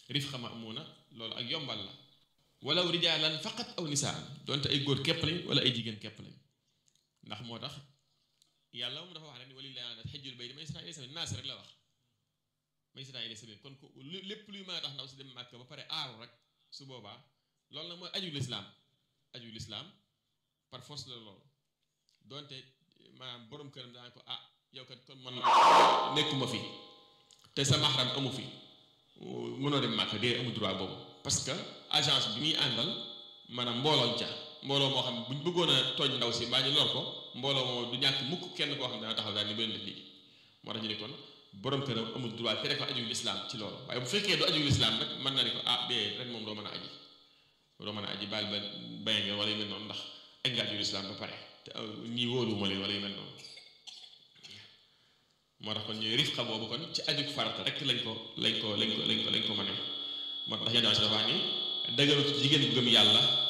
rifqa ma'muuna loolu ak yombal la walaw rijaalan faqat aw nisaan donte ay góor képp lañ wala ay jigéen képp lañ ndax moo tax yàlla moom dafa wax rek ni walillaahi ala xajjul bayti man istata'a ilayhi sabiila naas rek la wax man istata'a ilayhi sabiila kon ko lépp luy mën a tax ndaw si dem màkk ba pare aaru rek su boobaa loolu nag mooy aju lislaam aju lislaam par force la loolu donte maanaam borom këram daan ko ah yow kat kon man nekkuma fi te sa mahram amu fi mënoo dem màkk dee amu droit boobu parce que agence bi muy àndal maanaam mbooloo ca mbooloo moo xam ne buñ bëggoon a tooñ ndaw si mbaa ñu lor ko mbooloo moo du ñàkk mukk kenn koo xam ne dana taxaw daal ni bu leen def lii moo tax ñu ne kon borom këram amul droit tere ko aju lislaam ci loolu waaye bu fekkee du aju lislaam nag mën na ne ko ah bee ren moom doo mën a aji doo mën a aji baal ba baye nga wala yu mel noonu ndax egg nga aju lislaam ba pare te ñii wóoluwuma leen wala yu mel noonu moo tax kon ñooy rifqa boobu kon ci aju farata rek lañ ko lañ ko lañ ko lañ ko lañ ko mënee moo tax yenn dafa wax ni dëgëru ci jigéen bu gëm yàlla